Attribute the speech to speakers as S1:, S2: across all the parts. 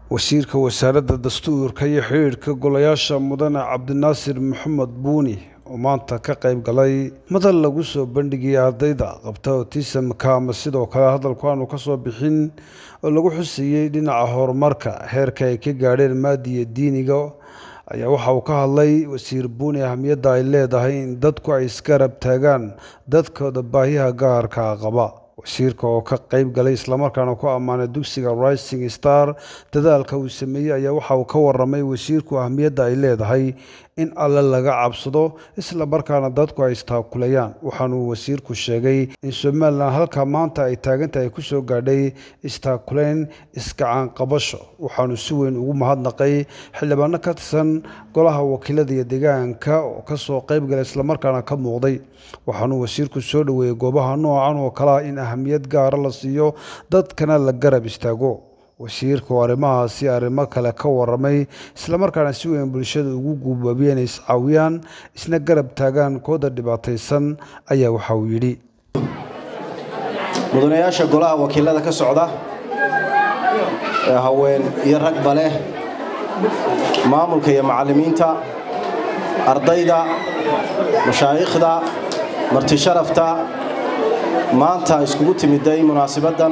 S1: wasiirka wasaaradda dastuurka iyo xidhiidhka golayaasha mudane cabdinaasir maxamed buuni oo maanta ka qayb galay madal lagu soo bandhigiyay ardayda qabta otisamka ama sidoo kale hadalku aanu ka soo bixin oo lagu xusayey dhinaca horumarka heerka ay ka gaadheen maadiya diiniga ayaa waxa uu ka hadlay wasiir buuni ahamiyadda ay leedahay in dadku ay isgarab taagaan dadkooda baahiyaha gaarka qaba wasiirka oo ka qayb galay islamarkaana ku ammaanay dugsiga rising star dadaalka uu sameeyey ayaa waxa uu ka waramay wasiirku ahamiyadda ay leedahay in alle laga cabsado isla markaana dadku ay istaakulayaan waxaanuu wasiirku sheegay in somalilan halka maanta ay taagantahay ku soo gaadhay istaakulayn iskacaan qabasho waxaanu si weyn ugu mahadnaqay xildhibaano ka tirsan golaha wakiilada iyo deegaanka oo kasoo qayb galay islamarkaana ka muuqday waxaanuu wasiirku soo dhoweeyey goobaha noocan oo kalea in ahamiyad gaara la siiyo dadkana la garab istaago wasiirka oo arrimahaasi arrimo kale ka waramay islamarkaana si weyn bulshada ugu guubaabiyey inay iscaawiyaan isna garab taagaan kooda dhibaataysan ayaa waxa uu yidhi
S2: mudanayaasha golaha wakiilada ka socda ee haween iyo ragba leh maamulka iyo macallimiinta ardayda mashaayikhda martisharafta maanta iskugu timiday munaasibaddan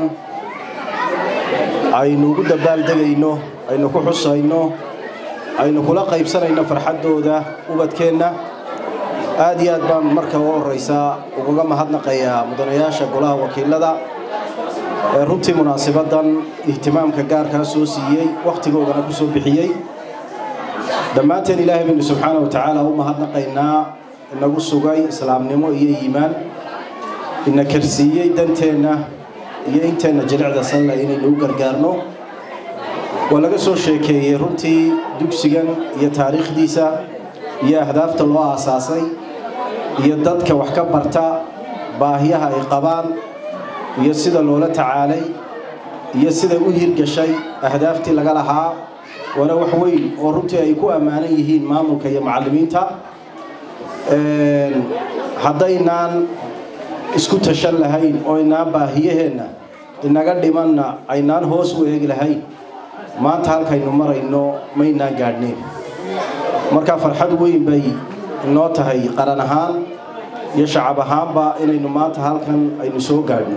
S2: aynu ugu dabaaldegayno aynu ku xusayno aynu kula qaybsanayno farxaddooda ubadkeenna aad iyo aad baan marka ugu horraysaa ugaga mahadnaqayaa mudanayaasha golaha wakiilada ee runtii munaasibaddan ihtimaamka gaarkaa soo siiyey wakhtigoodana ku soo bixiyey dhammaanteen ilaahay baynu subxaana wa tacaala u mahadnaqaynaa inagu sugay islaamnimo iyo iimaan ina karsiiyey danteenna iyo inteenna jilicda sanle inaynu u gargaarno waa laga soo sheekeeyey runtii dugsigan iyo taariikhdiisa iyo ahdaafta loo aasaasay iyo dadka wax ka barta baahiyaha ay qabaan iyo sida loola tacaalay iyo siday u hirgashay ahdaaftii laga lahaa waana wax weyn oo runtii ay ku ammaanan yihiin maamulka iyo macallimiinta haddaynaan isku tashan lahayn oo inaan baahiyaheenna inaga dhimanna aynaan hoos u eegi lahayn maanta halkaynu marayno maynaan gaadhnayn marka farxad weyn bay inoo tahay qaran ahaan iyo shacab ahaanba inaynu maanta halkan aynu soo gaadhno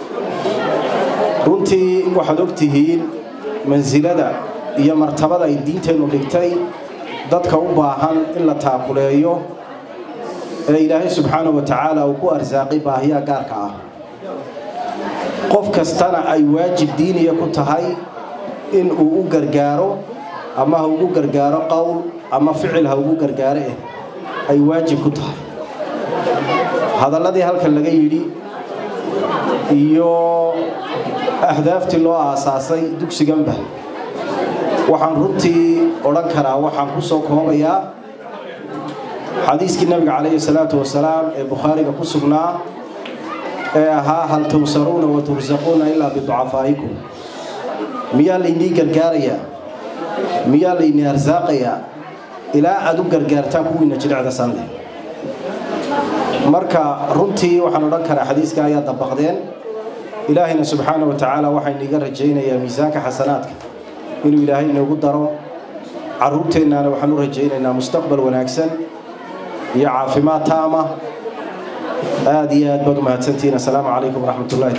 S2: runtii waxaad og tihiin mansilada iyo martabada ay diinteennu dhigtay dadka u baahan in la taakuleeyo ee ilaahay subxaana wa tacaala uu ku arsaaqay baahiyaha gaarka ah qof kastana ay waajib diiniya ku tahay in uu u gargaaro ama ha ugu gargaaro qowl ama ficil ha ugu gargaaro eh ay waajib ku tahay hadalladii halkan laga yidhi iyo ahdaaftii loo aasaasay dugsiganba waxaan runtii odhan karaa waxaan ku soo koobayaa xadiiskii nabiga calayhi salaatu wasalaam ee bukhaariga ku sugnaa ee ahaa hal tawsaruuna wa tursaquuna ilaa biducafaa'ikum miyaa laynii gargaarayaa miyaa laynii arsaaqayaa ilaa aad u gargaartaan kuwiina jilicda sanle marka runtii waxaan odhan karaa xadiiska ayaa dabaqdeen ilaahayna subxaana wa tacaala waxayniiga rajaynayaa miisaanka xasanaadka inuu ilaahay inoogu daro carruurteennaana waxaan u rajaynaynaa mustaqbal wanaagsan iyo caafimaad taama aad iyo aad baad u mahadsantihiin assalaamu calaykum waraxmat ullahi